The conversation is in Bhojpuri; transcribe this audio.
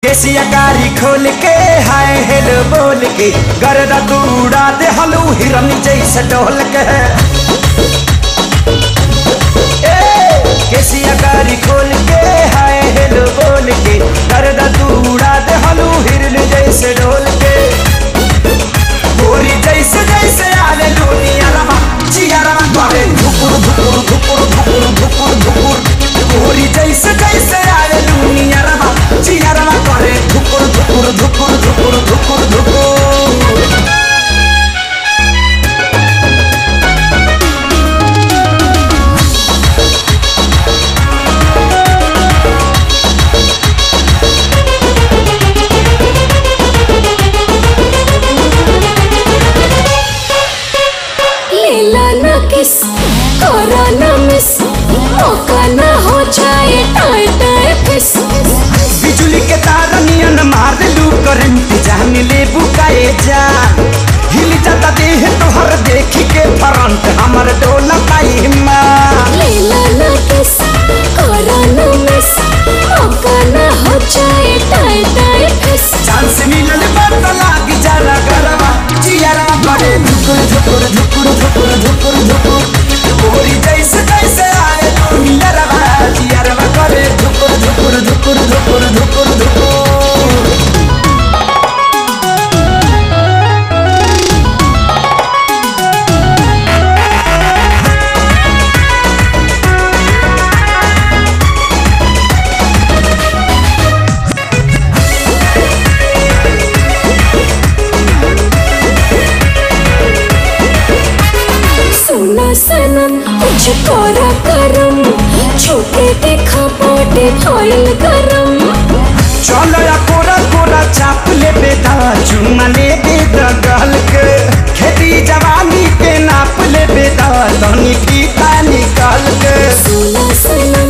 केसिया गाड़ी खोल के हाय हेलो बोल के गरदा तू उड़ा दे हलू हिरन जैसे डोल के ए, केसिया गाड़ी खोल के हाय हेलो बोल के गरदा तू उड़ा दे हलू हिरन जैसे डोल के गोरी जैसे जैसे आले दुनिया रमा जिया रमा करे धुकुर धुकुर धुकुर धुकुर धुकुर धुकुर गोरी जैसे जैसे आले दुनिया रमा जिया रमा करे धुकुर धुकुर धुकुर धुकुर धुकुर धुकुर लीला ना किस करा ना मिस मौका ना हो जाए टाए टाए फिस बिजुली के तार नियन मार लू करंट जान ले बुकाए जा हिल जाता देह तोहर देख के फ्रंट हमर डोला पाई माँ लीला ना किस करा ना मिस मौका ना हो जाए टाए टाए फिस चांस मिलल बात लाग जाला गरबा जियारा करे धुकुर धुकुर धुकुर धुकुर धुकुर धुकुर गोरी जैसे जैसे आए दुनिया रवा जियारा करे धुकुर धुकुर धुकुर धुकुर धुकुर धुकुर सुना सनम मुझे कोरा करम छोटे देखा पोटे फॉइल गरम चलो या कोरा कोरा चाप ले बेटा चुमा ले बेटा गल के खेती जवानी के नाप ले बेटा धनी फीता निकाल के सुना सनम